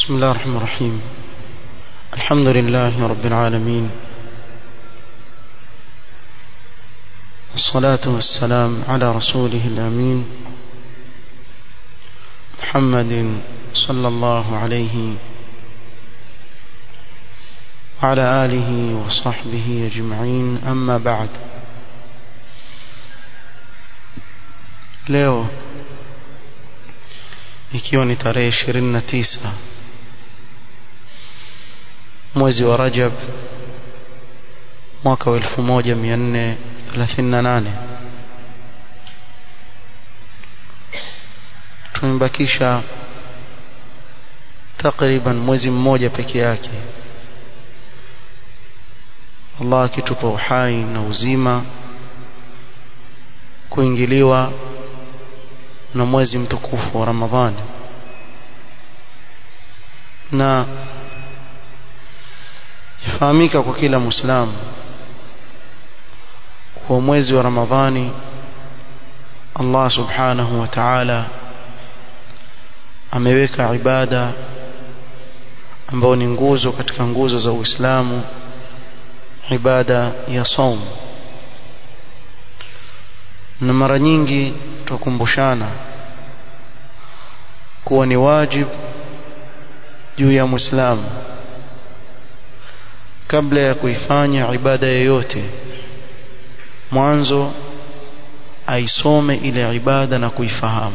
بسم الله الرحمن الرحيم الحمد لله رب العالمين والصلاة والسلام على رسوله الأمين محمد صلى الله عليه وعلى آله وصحبه أجمعين أما بعد leo ikiwa ni tarehe 29 mwezi wa Rajab mwaka wa 1438 tumebakisha takriban mwezi mmoja peke yake Allah akitupa uhai na uzima kuingiliwa na mwezi mtukufu wa Ramadhani na yafahamika kwa kila Muislamu kuwa mwezi wa Ramadhani Allah subhanahu wa ta'ala ameweka ibada ambayo ni nguzo katika nguzo za Uislamu ibada ya saum na mara nyingi tukumbushana kuwa ni wajib juu ya Muislamu kabla ya kuifanya ibada yoyote mwanzo aisome ile ibada na kuifahamu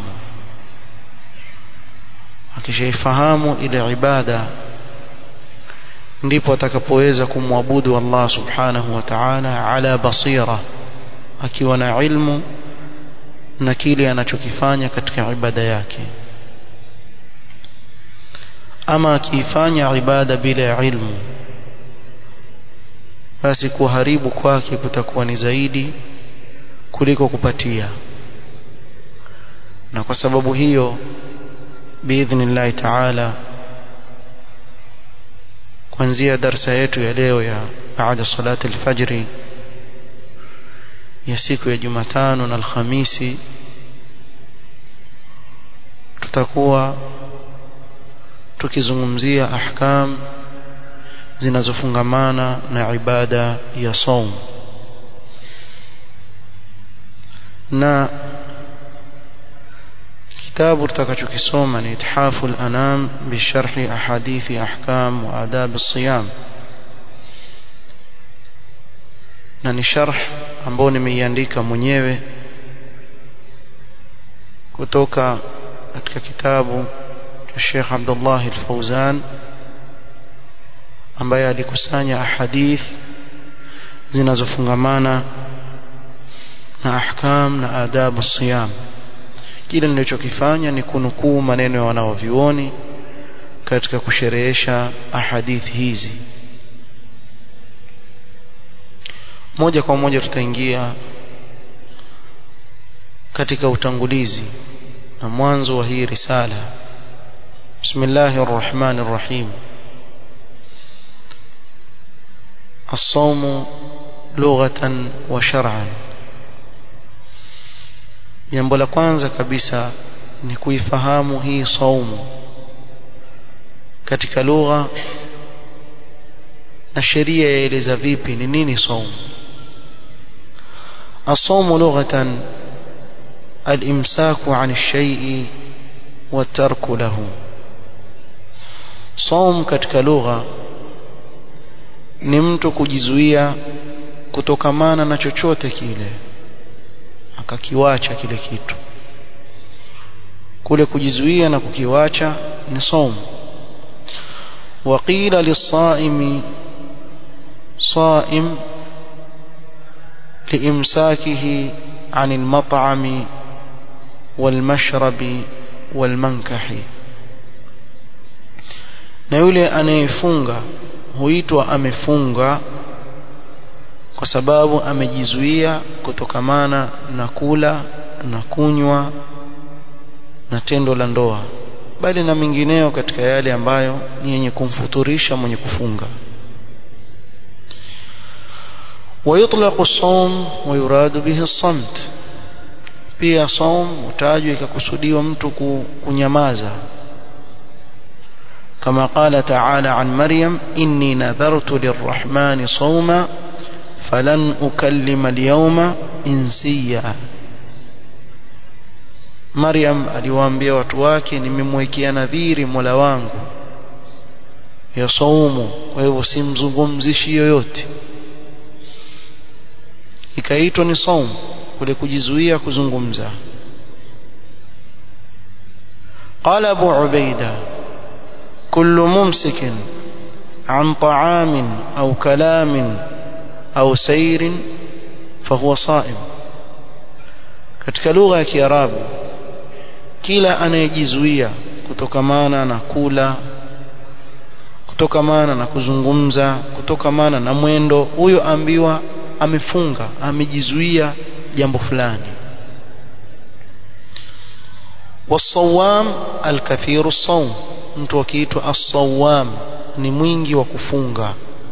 akishaifahamu ile ibada ndipo atakapoweza kumwabudu Allah subhanahu wa ta'ala ala basira akiwa na ilmu na kile anachokifanya katika ibada yake ama akiifanya ibada bila ya ilmu basi kuharibu kwake kutakuwa ni zaidi kuliko kupatia na kwa sababu hiyo biidhnillahi taala kuanzia darsa yetu ya leo ya baada salati alfajri ya siku ya Jumatano na Alhamisi tutakuwa tukizungumzia ahkam zinazofungamana na ibada ya saum na kitabu tutakachokisoma ni ithafu al-anam bisharhi ahadithi ahkam wa adab as-siyam na ni sharh ambao nimeiandika mwenyewe kutoka katika kitabu cha Sheikh Abdullah Al-Fauzan ambaye alikusanya ahadith zinazofungamana na ahkam na adabu siyam kile nilichokifanya ni kunukuu maneno ya wanaovioni katika kusherehesha ahadith hizi moja kwa moja tutaingia katika utangulizi na mwanzo wa hii risala bismillahir rahmanir rahim الصوم لغة وشرعا jambo la kwanza kabisa ni kuifahamu hii saumu katika lugha na sheria yaeleza vipi ni nini saumu الصوم لغة الإمساك عن الشيء والترك له صوم katika lugha ni mtu kujizuia kutokamana na chochote kile akakiwacha kile kitu kule kujizuia na kukiwacha ni saum waqila lisaimi صائم لإمساكه عن المطعم والمشرب والمنكح na yule anayefunga huitwa amefunga kwa sababu amejizuia kutokamana na kula na kunywa na tendo la ndoa bali na mingineo katika yale ambayo ni yenye kumfuturisha mwenye kufunga ويطلق الصوم ويراد به الصمت pia saum utajwa ikakusudiwa mtu kunyamaza كما قال تعالى عن مريم إني نذرت للرحمن صوما فلن أكلم اليوم إنسيا Maryam aliwaambia watu wake nimemwekea nadhiri Mola wangu ya saumu kwa hivyo simzungumzishi yoyote ikaitwa ni saumu kule kujizuia kuzungumza قال أبو عبيدة كل ممسك عن طعام أو كلام أو سير فهو صائم katika lugha ya Kiarabu kila anayejizuia kutokamana na kula kutokamana na kuzungumza kutokamana na mwendo huyo ambiwa amefunga amejizuia jambo fulani wasawam alkathiru sawm mtu akiitwa as-sawam ni mwingi wa kufunga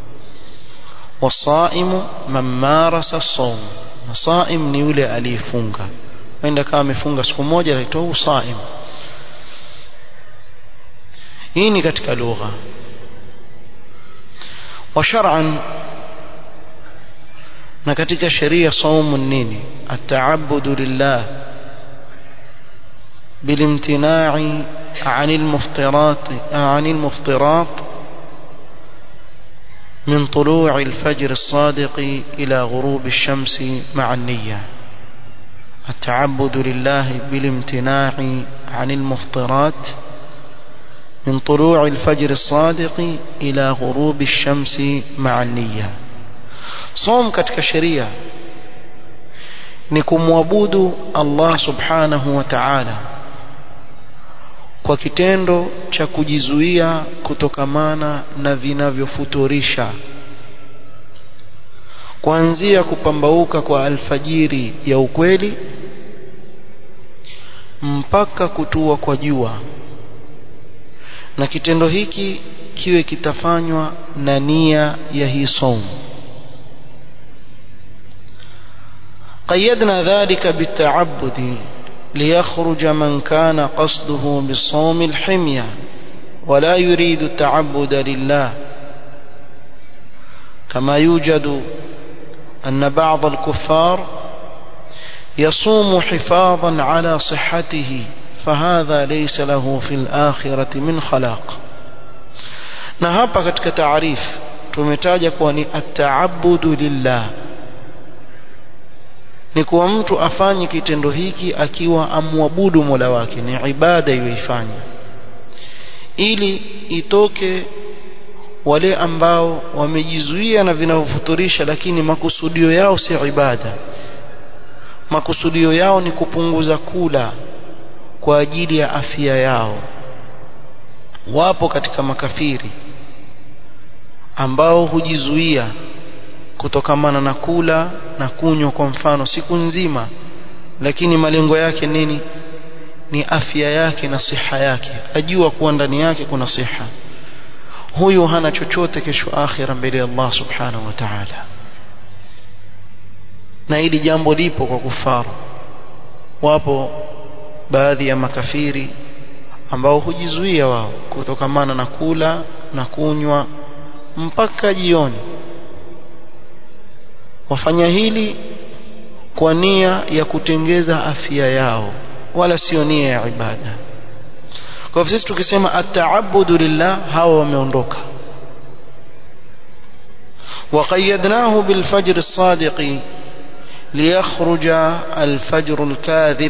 wasaimu man marasa as-sawm saim ni yule aliyefunga wenda kama amefunga siku moja anaitwa usaim hii ni katika lugha wa shar'an na katika sheria saumu nini ataabudu lillah بالامتناع عن المفطرات عن المفطرات من طلوع الفجر الصادق إلى غروب الشمس مع النية التعبد لله بالامتناع عن المفطرات من طلوع الفجر الصادق إلى غروب الشمس مع النية صوم katika sheria ni kumwabudu Allah subhanahu wa ta'ala kwa kitendo cha kujizuia kutokamana na vinavyofuturisha kuanzia kupambauka kwa alfajiri ya ukweli mpaka kutua kwa jua na kitendo hiki kiwe kitafanywa na nia ya hii saumu قيدنا ذلك بالتعبد ليخرج من كان قصده بالصوم الحمية ولا يريد التعبد لله كما يوجد أن بعض الكفار يصوم حفاظا على صحته فهذا ليس له في الآخرة من خلاق na hapa katika taarifu tumetaja kuwa ni ataabudu lillah ni kuwa mtu afanye kitendo hiki akiwa amwabudu Mola wake ni ibada iyoifanya ili itoke wale ambao wamejizuia na vinavyofuturisha lakini makusudio yao si ibada makusudio yao ni kupunguza kula kwa ajili ya afya yao wapo katika makafiri ambao hujizuia kutokamana na kula na kunywa kwa mfano siku nzima lakini malengo yake nini ni afya yake na siha yake ajua kuwa ndani yake kuna siha huyu hana chochote kesho akhira mbele ya Allah subhanahu wa ta'ala na hili jambo lipo kwa kufaru wapo baadhi ya makafiri ambao hujizuia wao kutokamana na kula na kunywa mpaka jioni wafanya hili kwa nia ya kutengeza afya yao wala sio nia ya ibada kwa hivyo sisi tukisema ataabudu lillah hawa wameondoka وقيدناه بالفجر الصادق ليخرج الفجر الكاذب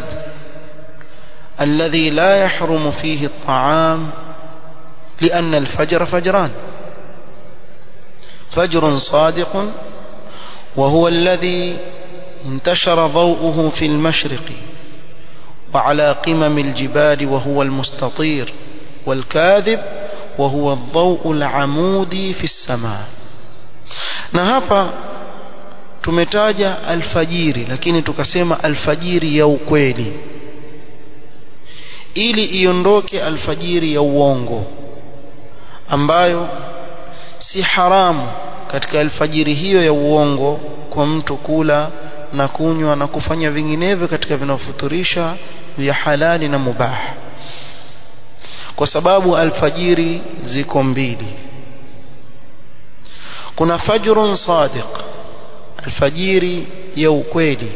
الذي لا يحرم فيه الطعام لأن الفجر فجران فجر صادق وهو الذي انتشر ضوءه في المشرق وعلى قمم الجبال وهو المستطير والكاذب وهو الضوء العمودي في السماء na hapa tumetaja alfajiri lakini tukasema alfajiri ya ukweli ili iondoke alfajiri ya uongo ambayo si haramu katika alfajiri hiyo ya uongo kwa mtu kula na kunywa na kufanya vinginevyo katika vinavyofuturisha vya halali na mubah kwa sababu alfajiri ziko mbili kuna fajrun sadiq alfajiri ya ukweli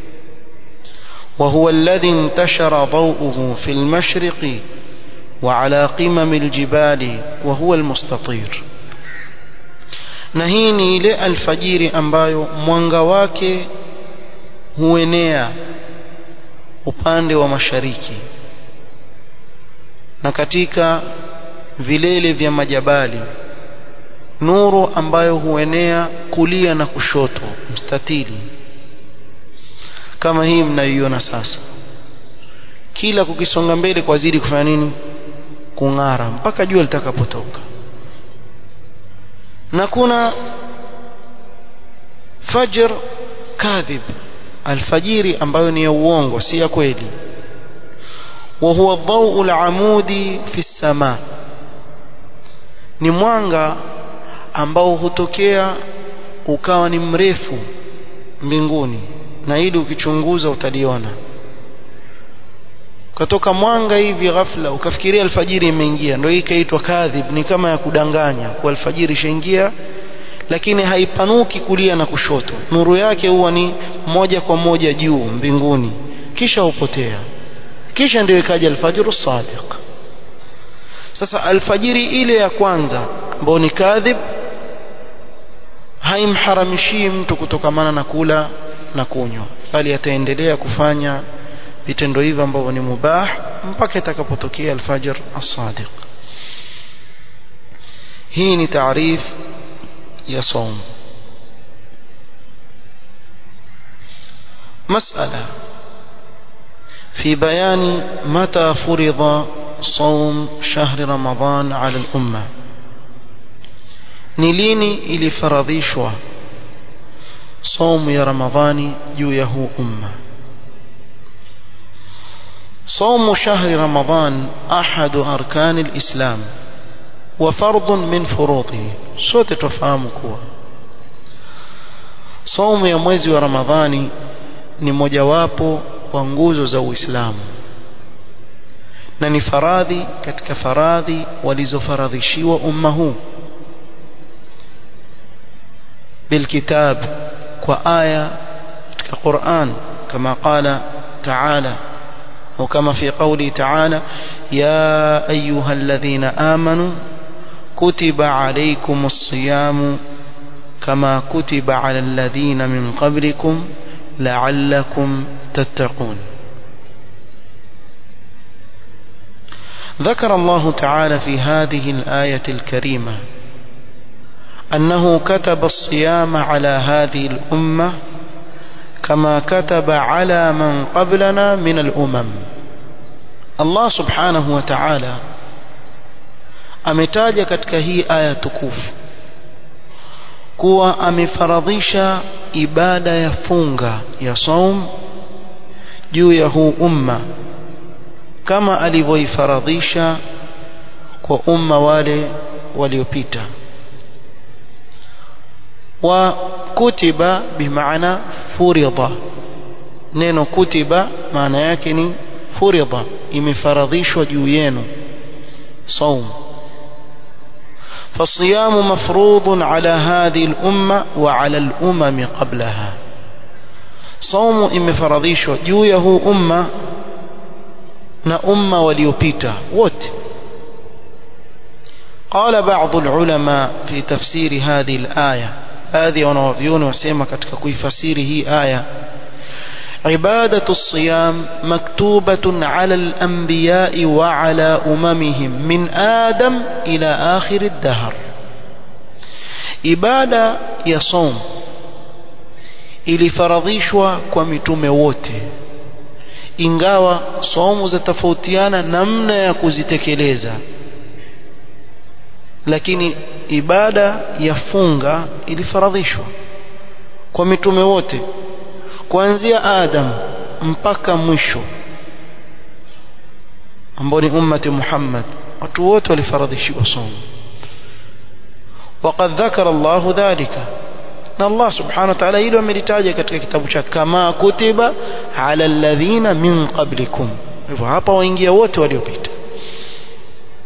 وهو الذي انتشر ضوءه في المشرق وعلى قمم الجبال وهو المستطير na hii ni ile alfajiri ambayo mwanga wake huenea upande wa mashariki na katika vilele vya majabali nuru ambayo huenea kulia na kushoto mstatili kama hii mnayoiona sasa kila kukisonga mbele kwa zidi kufanya nini kung'ara mpaka jua litakapotoka na kuna fajr kadhib alfajiri ambayo ni ya uongo si ya kweli وهو الضوء العمودي في السماء ni mwanga ambao hutokea ukawa ni mrefu mbinguni na ili ukichunguza utaliona ukatoka mwanga hivi ghafla ukafikiria alfajiri imeingia ndio hii ikaitwa kadhib ni kama ya kudanganya kwa alfajiri ishaingia lakini haipanuki kulia na kushoto nuru yake huwa ni moja kwa moja juu mbinguni kisha hupotea kisha ndio ikaja alfajru sadiq sasa alfajiri ile ya kwanza ambayo ni kadhib haimharamishii mtu kutokamana na kula na kunywa bali ataendelea kufanya vitendo hivi ambavyo ni mubah mpaka itakapotokea alfajr as-sadiq hii ni taarif ya saum مسألة في بيان متى فرض صوم شهر رمضان على الأمة نليني إلي فرضيشوا صوم يا رمضان جويه أمة صوم شهر رمضان أحد أركان الإسلام وفرض من فروضه sote tufahamu kuwa saumu ya mwezi wa ramadhani ni mojawapo wa nguzo za uislamu na ni faradhi katika faradhi walizofaradhishiwa umma huu bilkitab kwa aya katika Qur'an kama qala ta'ala وكما في قوله تعالى يا أيها الذين آمنوا كتب عليكم الصيام كما كتب على الذين من قبلكم لعلكم تتقون ذكر الله تعالى في هذه الآية الكريمة أنه كتب الصيام على هذه الأمة كما كتب على من قبلنا من الأمم الله سبحانه وتعالى ametaja katika hii aya tukufu kuwa amefaradhisha ibada ya funga ya saum juu ya huu umma kama alivyoifaradhisha kwa umma wale waliopita wa kutiba bimaana furidha neno kutiba maana yake ni furidha imefaradhishwa juu yenu saum فالصيام مفروض على هذه الأمة وعلى الأمم قبلها صوم imefaradhishwa juu ya huu umma na umma waliopita wote قال بعض العلماء في تفسير هذه الآية هذه wanawavyoni wasema katika kuifasiri hii aya عبادة الصيام مكتوبة على الأنبياء وعلى أممهم من آدم إلى آخر الدهر ibada ya som ilifaradhishwa kwa mitume wote ingawa somu zatofautiana namna ya kuzitekeleza lakini ibada ya funga ilifaradhishwa kwa mitume wote kuanzia Adam mpaka mwisho ambao ni ummati Muhammad watu wote walifaradhishiwa somo وقد ذكر الله ذلك na Allah subhanahu wa ta'ala hilo amelitaja katika kitabu chake kama kutiba ala alladhina min qablikum hivyo hapa waingia wote waliopita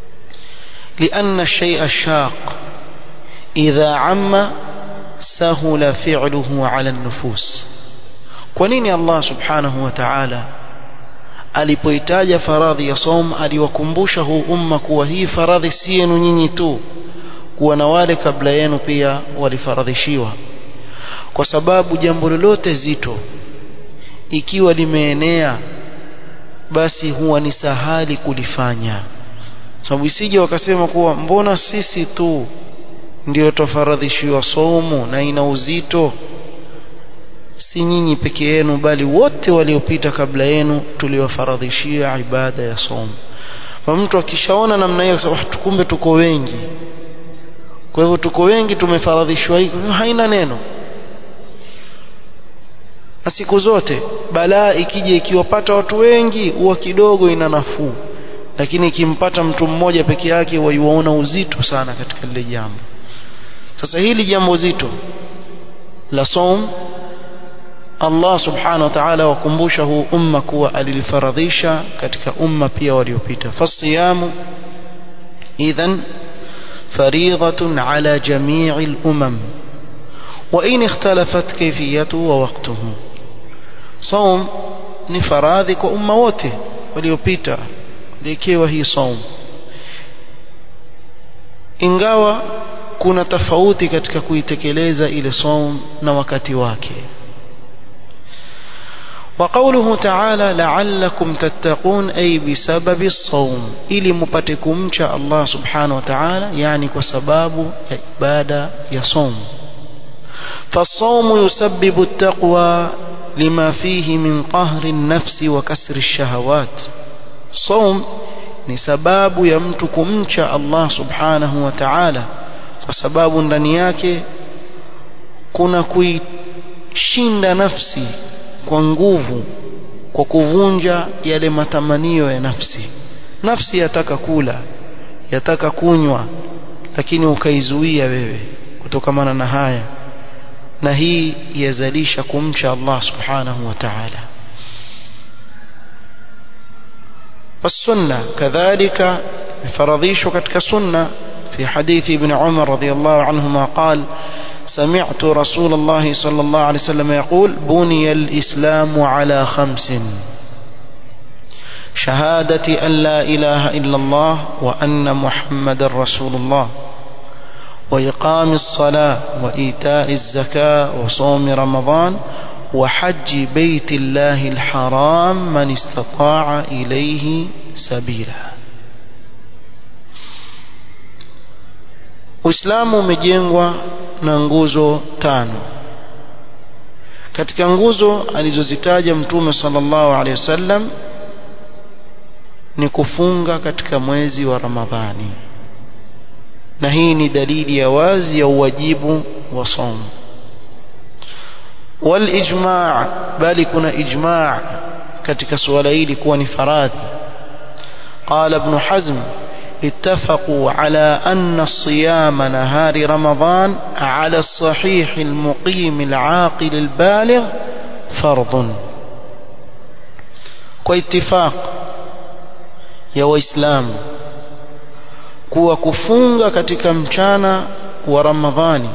لأن الشيء الشاق إذا عم سهل فعله على النفوس كونين الله سبحانه وتعالى alipoitaja faradhi ya som aliwakumbusha huu umma kuwa hii faradhi si yenu nyinyi tu kuwa na wale kabla yenu pia walifaradhishiwa kwa sababu jambo lolote zito ikiwa limeenea basi huwa ni sahali kulifanya sababu isije wakasema kuwa mbona sisi tu ndio tofaradhishiwa somo na ina uzito si nyinyi peke yenu bali wote waliopita kabla yenu tuliwafaradhishia ibada ya somo kwa mtu akishaona namna hiyo akasema kumbe tuko wengi kwa hivyo tuko wengi tumefaradhishwa hii haina neno na siku zote balaa ikija ikiwapata watu wengi huwa kidogo ina nafuu lakini ikimpata mtu mmoja peke yake waiwaona uzito sana katika lile jambo sasa hili jambo zito la som Allah subhanahu wa ta'ala wakumbusha huu umma kuwa alilifaradhisha katika umma pia waliopita fasiyamu idhan فريضة على جميع الأمم وإن اختلفت كيفيته ووقته صوم ni faradhi kwa umma wote waliopita likiwa hii saum ingawa kuna tofauti katika kuitekeleza ile saum na wakati wake وقوله تعالى لعلكم تتقون أي بسبب الصوم إلي مبتكم شاء الله سبحانه وتعالى يعني كسباب عبادة يصوم فالصوم يسبب التقوى لما فيه من قهر النفس وكسر الشهوات صوم ni sababu ya mtu kumcha Allah subhanahu wa ta'ala kwa sababu ndani yake kuna kuishinda nafsi kwa nguvu kwa kuvunja yale matamanio ya nafsi nafsi yataka kula yataka kunywa lakini ukaizuia wewe kutokamana na haya na hii yazalisha kumcha Allah subhanahu wa ta'ala والسنة كذلك فرضيش كتك سنة في حديث ابن عمر رضي الله عنهما قال سمعت رسول الله صلى الله عليه وسلم يقول بني الإسلام على خمس شهادة أن لا إله إلا الله وأن محمد رسول الله وإقام الصلاة وإيتاء الزكاة وصوم رمضان وحج بيت الله الحرام من استطاع إليه سبيلا Uislamu umejengwa na nguzo tano. Katika nguzo alizozitaja Mtume sallallahu alaihi wasallam ni kufunga katika mwezi wa Ramadhani. Na hii ni dalili ya wazi ya uwajibu wa somo. Walijma' bali kuna ijma' katika suala hili kuwa ni faradhi. قال ابن حزم اتفقوا على أن الصيام نهار رمضان على الصحيح المقيم العاقل البالغ فرض واتفاق يا وإسلام kuwa kufunga katika mchana wa ramadhani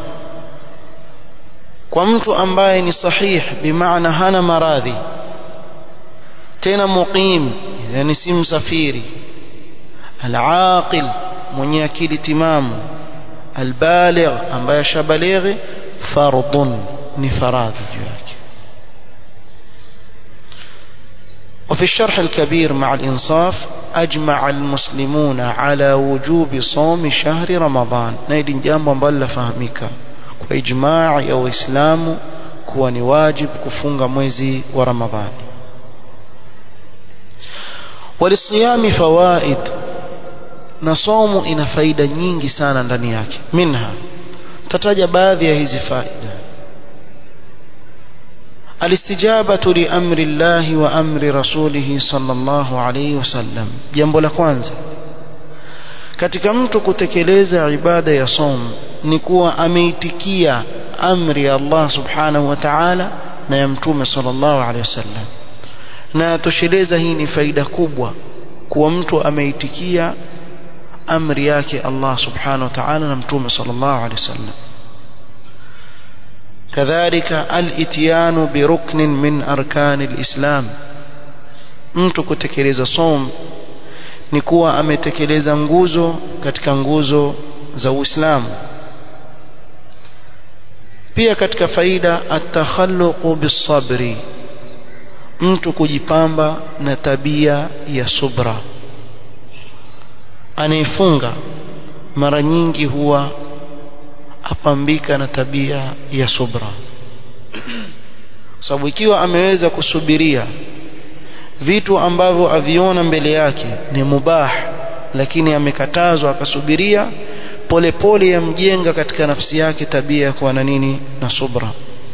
kwa mtu ambaye ni sahih bimaana hana maradhi tena muqim yani si msafiri العاقل mwenye akili timamu albaligh ambaye shabalighi fardun ni faradhi juu yake وفي الشرح الكبير مع الإنصاف أجمع المسلمون على وجوب صوم شهر رمضان نيدين جامbo ambalo lafahamika kwa ijmaa ya waislamu kuwa ni wajib kufunga mwezi wa Ramadhani وللصيام فوائد na somo ina faida nyingi sana ndani yake minha tataja baadhi ya hizi faida alistijabatu li amri Allah wa amri rasulih sallallahu alayhi wasallam jambo la kwanza katika mtu kutekeleza ibada ya som ni kuwa ameitikia amri ya Allah subhanahu wa ta'ala na ya mtume sallallahu alayhi wasallam na tosheleza hii ni faida kubwa kuwa mtu ameitikia amri yake Allah subhanahu wa ta'ala na mtume sallallahu alaihi wasallam kadhalika al-ityanu bi ruknin min arkani al-islam mtu kutekeleza som ni kuwa ametekeleza nguzo katika nguzo za Uislamu pia katika faida at-takhalluqu bis-sabri mtu kujipamba na tabia ya subra anayefunga mara nyingi huwa apambika na tabia ya subra sababu ikiwa ameweza kusubiria vitu ambavyo aviona mbele yake ni mubah lakini amekatazwa akasubiria polepole yamjenga katika nafsi yake tabia ya kuwa na nini na subra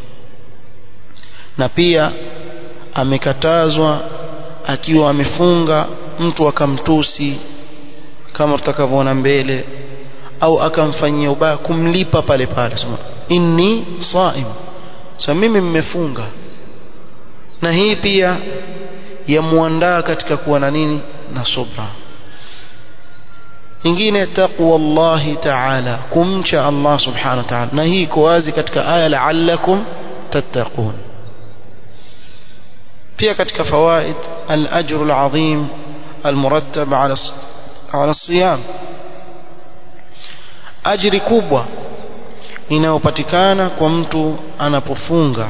na pia amekatazwa akiwa amefunga mtu akamtusi kama tutakavyoona mbele au akamfanyia ubaya kumlipa pale pale sema inni saim sasa mimi mmefunga na hii pia yamuandaa katika kuwa na nini na subra ingine taqwa Allah ta'ala kumcha Allah subhanahu wa ta'ala na hii iko wazi katika aya la'allakum tattaqun pia katika fawaid al-ajr al-azim al-murattab ala ala siyam ajri kubwa inayopatikana kwa mtu anapofunga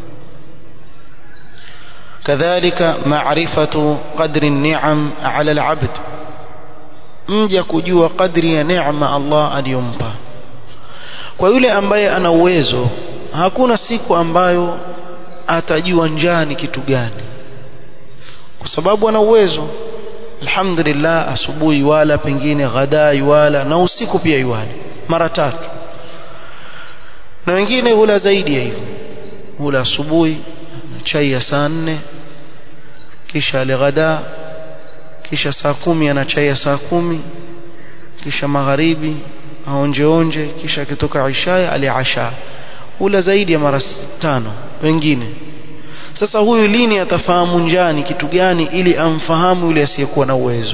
kadhalika ma'rifatu qadri an-ni'am 'ala al-'abd mja kujua kadri ya neema Allah aliyompa kwa yule ambaye ana uwezo hakuna siku ambayo atajua njaa ni kitu gani kwa sababu ana uwezo alhamdulillah asubuhi wala pengine ghadai wala na usiku pia iwali mara tatu na wengine hula zaidi ya hivyo hula asubuhi chai ya saa nne kisha alighada kisha saa kumi ana chai ya saa kumi kisha magharibi aonje onje kisha akitoka isha aliasha hula zaidi ya mara tano wengine sasa huyu lini atafahamu njani kitu gani ili amfahamu yule asiyekuwa na uwezo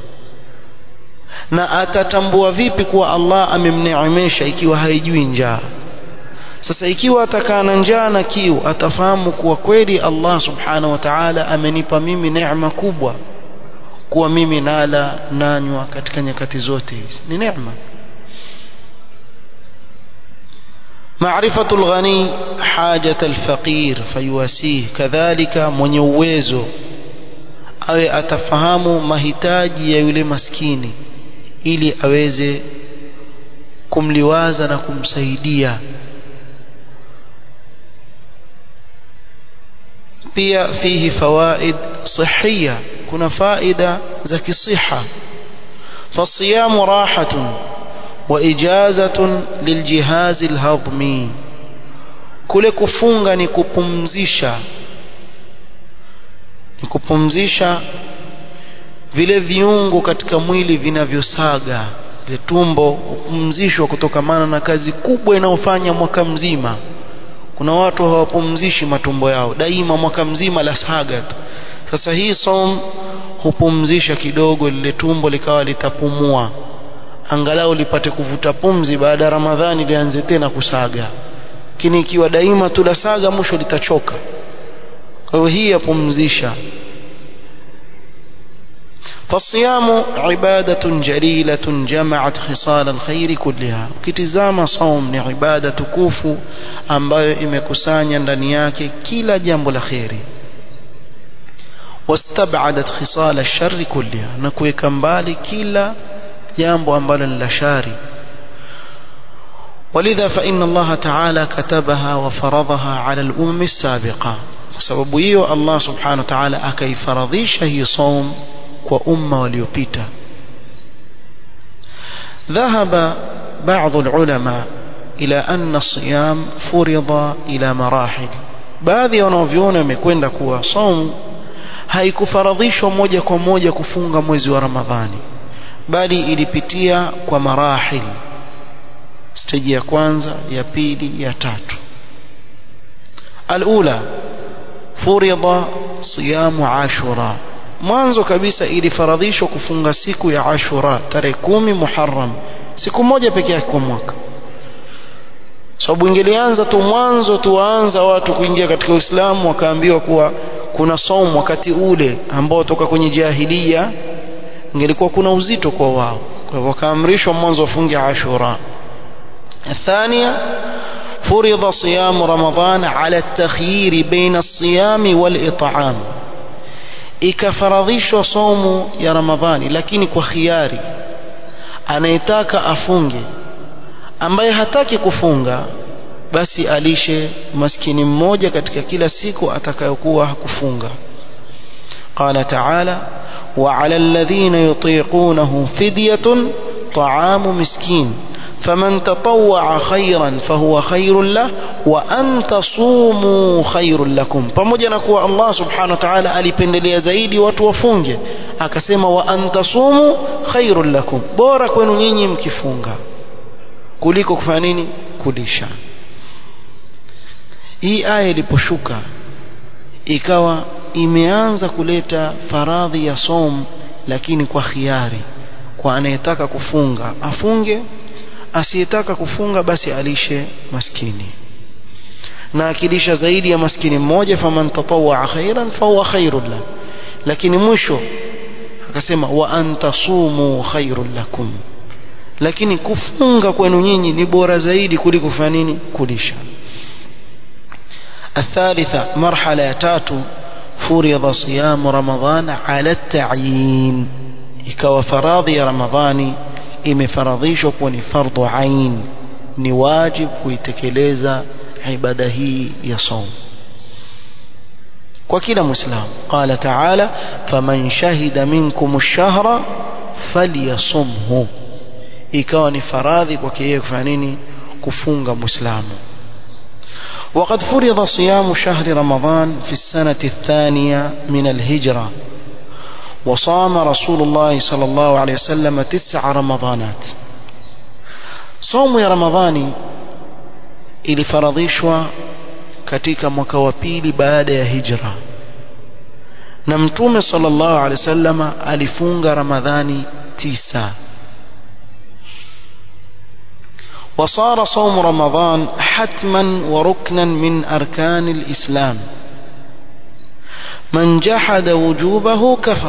na atatambua vipi kuwa Allah amemneemesha ikiwa haijui njaa sasa ikiwa atakaa na njaa na kiu atafahamu kuwa kweli Allah subhanahu wa ta'ala amenipa mimi neema kubwa kuwa mimi nala nanywa katika nyakati zote hizi ni neema معرفة الغني حاجة الفقير فيواسيه كذلك mwenye uwezo awe atafahamu mahitaji ya yule maskini ili aweze kumliwaza na kumsaidia pia fihi fawaid صحية kuna faida za kisiha فالصيام راحة وإجازة للجهاز الهضمي kule kufunga ni kupumzisha ni kupumzisha vile viungo katika mwili vinavyosaga ile tumbo kupumzishwa kutokamana na kazi kubwa inayofanya mwaka mzima kuna watu hawapumzishi matumbo yao daima mwaka mzima la saga tu sasa hii som hupumzisha kidogo lile tumbo likawa litapumua angalau lipate kuvuta pumzi baada ya ramadhani lianze tena kusaga lakini ikiwa daima tu la saga mwisho litachoka kwa hiyo hii yapumzisha فالصيام عبادة جليلة جمعت خصال الخير كلها ukitizama saum ni ibada tukufu ambayo imekusanya ndani yake kila jambo la kheri واستبعدت خصال الشر كلها na kuweka mbali kila jambo ambalo ni la shari ولذا فإن الله تعالى كتبها وفرضها على الأمم السابقة sababu hiyo Allah subhanahu wa ta'ala akaifaradhisha hii saum kwa umma waliopita ذهب بعض العلماء إلى أن الصيام فرض إلى مراحل baadhi ya wanaoviona wamekwenda kuwa saum haikufaradhishwa moja kwa moja kufunga mwezi wa Ramadhani bali ilipitia kwa marahil stage ya kwanza ya pili ya tatu alula فرض صيام عاشوراء mwanzo kabisa ilifaradhishwa kufunga siku ya Ashura tarehe kumi Muharram siku moja peke yake kwa mwaka sababu ingelianza tu mwanzo tuwaanza watu kuingia katika Uislamu wakaambiwa kuwa kuna somo wakati ule ambao toka kwenye jahilia ingelikuwa kuna uzito kwa wao kwa hivyo wakaamrishwa mwanzo wafunge Ashura الثانية فرض صيام رمضان على التخيير بين الصيام والإطعام ikafaradhishwa somo ya Ramadhani lakini kwa khiari anayetaka afunge ambaye hataki kufunga basi alishe maskini mmoja katika kila siku atakayokuwa hakufunga قال تعالى وعلى الذين يطيقونه فدية طعام مسكين فمن تطوع خيرا فهو خير له وأن تصوموا خير لكم pamoja na kuwa Allah subhanahu wa ta'ala alipendelea zaidi watu wafunge akasema wa antasumu khairul lakum bora kwenu nyinyi mkifunga kuliko kufanya nini kulisha hii aya iliposhuka ikawa imeanza kuleta faradhi ya som lakini kwa khiari kwa anayetaka kufunga afunge asiyetaka kufunga basi alishe maskini na akilisha zaidi ya maskini mmoja faman tatawwa khairan fahuwa khairun la lakini mwisho akasema wa antasumu khairun lakum lakini kufunga kwenu nyinyi ni bora zaidi kuliko kufanya nini kulisha الثالثة مرحلة تاتو فرض صيام رمضان على التعيين ikawa faradhi ya ramadhani imefaradhishwa kuwa ni fardhu ain ni wajib kuitekeleza ibada hii ya saum kwa kila muislamu qala taala faman shahida minkum ash-shahra falyasumhu ikawa ni faradhi kwake yeye kufanya nini kufunga muislamu وقد فرض صيام شهر رمضان في السنة الثانية من الهجرة وصام رسول الله صلى الله عليه وسلم تسع رمضانات صوم يا رمضاني ilifaradhishwa katika mwaka wa pili baada ya hijra na mtume sallallahu alaihi wasallam alifunga ramadhani tisa وصار صوم رمضان حتما وركنا من أركان الإسلام من جحد وجوبه كفر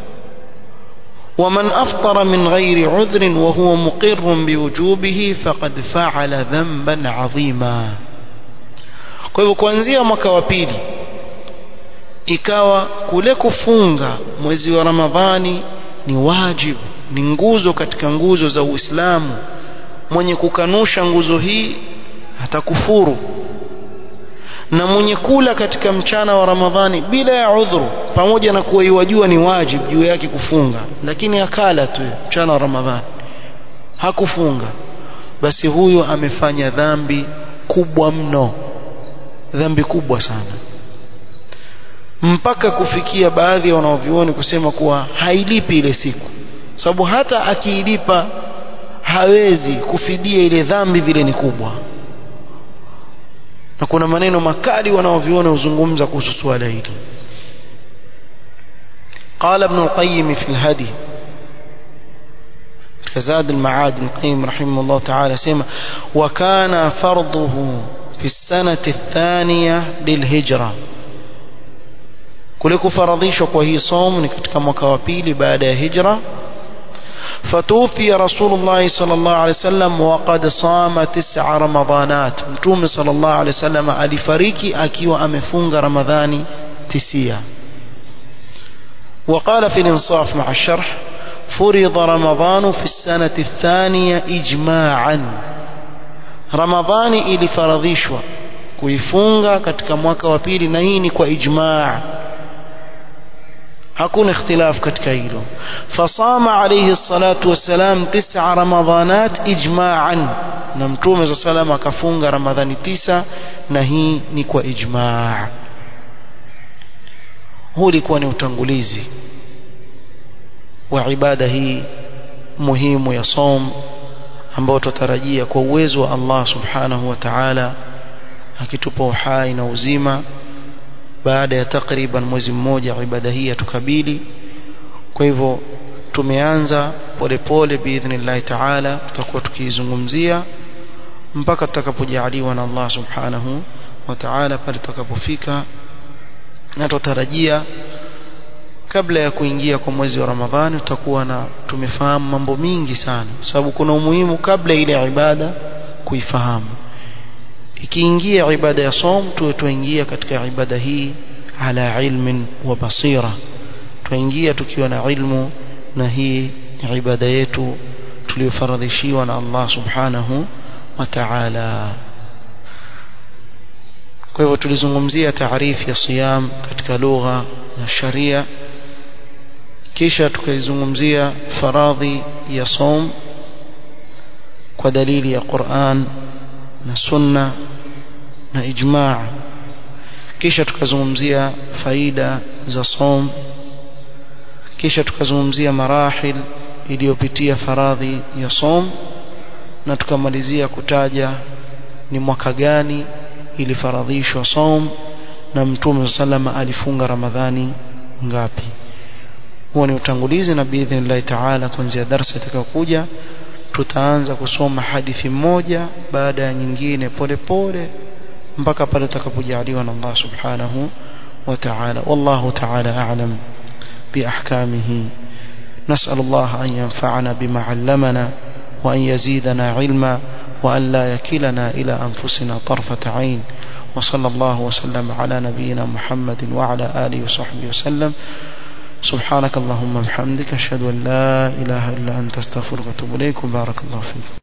ومن أفطر من غير عذر وهو مقر بوجوبه فقد فعل ذنبا عظيما kwa hivyo kuanzia mwaka wa pili ikawa kule kufunga mwezi wa ramadhani ni wajibu ni nguzo katika nguzo za uislamu mwenye kukanusha nguzo hii atakufuru na mwenye kula katika mchana wa ramadhani bila ya udhuru pamoja na kuwa iwajua ni wajibu juu yake kufunga lakini akala tu mchana wa ramadhani hakufunga basi huyo amefanya dhambi kubwa mno dhambi kubwa sana mpaka kufikia baadhi ya wanaovioni kusema kuwa hailipi ile siku sababu hata akiilipa hawezi kufidia ile dhambi vile ni kubwa na kuna maneno makali wanaoviona huzungumza kuhusu suala hili قال ابن القيم في الهدي كزاد المعاد ابن القيم رحمه الله تعالى سيما وكان فرضه في السنة الثانية للهجرة كلكو فرضيش وهي صوم نكتك مكوابيل بعد هجرة فتوفي رسول الله صلى الله عليه وسلم وقد صام تسع رمضانات متوم صلى الله عليه وسلم alifariki akiwa amefunga ramadhani tisia وقال في الانصاف مع الشرح فرض رمضان في السنة الثانية إجماعا رمضان ili faradhishwa kuifunga katika mwaka wa pili na hii ni kwa ijmaa hakuna ikhtilaf katika hilo fasama alayhi salatu wassalam tisa ramadhanat ijma'an na mtume za salama akafunga ramadhani tisa na hii ni kwa ijma' huu ulikuwa ni utangulizi wa ibada hii muhimu ya som ambao tutarajia kwa uwezo wa Allah subhanahu wa ta'ala akitupa uhai na uzima baada ya takriban mwezi mmoja ibada hii yatukabili kwa hivyo tumeanza polepole biidhnillahi taala tutakuwa tukiizungumzia mpaka tutakapojaliwa na Allah subhanahu wa ta'ala pale tutakapofika na tutarajia kabla ya kuingia kwa mwezi wa Ramadhani tutakuwa na tumefahamu mambo mingi sana sababu kuna umuhimu kabla ile ibada kuifahamu ikiingia ibada ya som tuwe tuingia katika ibada hii ala ilmin wa basira tuingia tukiwa na ilmu na hii ibada yetu tuliyofaradhishiwa na Allah subhanahu wa ta'ala kwa hivyo tulizungumzia taarifu ya siyam katika lugha na sharia kisha tukaizungumzia faradhi ya som kwa dalili ya Qur'an na sunna na ijma' kisha tukazungumzia faida za som kisha tukazungumzia marahil iliyopitia faradhi ya som na tukamalizia kutaja ni mwaka gani ilifaradhishwa som na mtume sallama alifunga ramadhani ngapi huo ni utangulizi na biidhnillahi taala kuanzia darasa itakayokuja tutaanza kusoma hadithi moja baada ya nyingine pole pole mpaka pale tutakapojaliwa na Allah subhanahu wa ta'ala wallahu ta'ala a'lam بأحكامه نسأل الله أن ينفعنا بما علمنا وأن يزيدنا علما وأن لا يكلنا إلى أنفسنا طرفة عين وصلى الله وسلم على نبينا محمد وعلى آله وصحبه وسلم سبحانك اللهم وبحمدك أشهد أن لا إله إلا أنت استغفرك وأتوب إليك وبارك الله فيك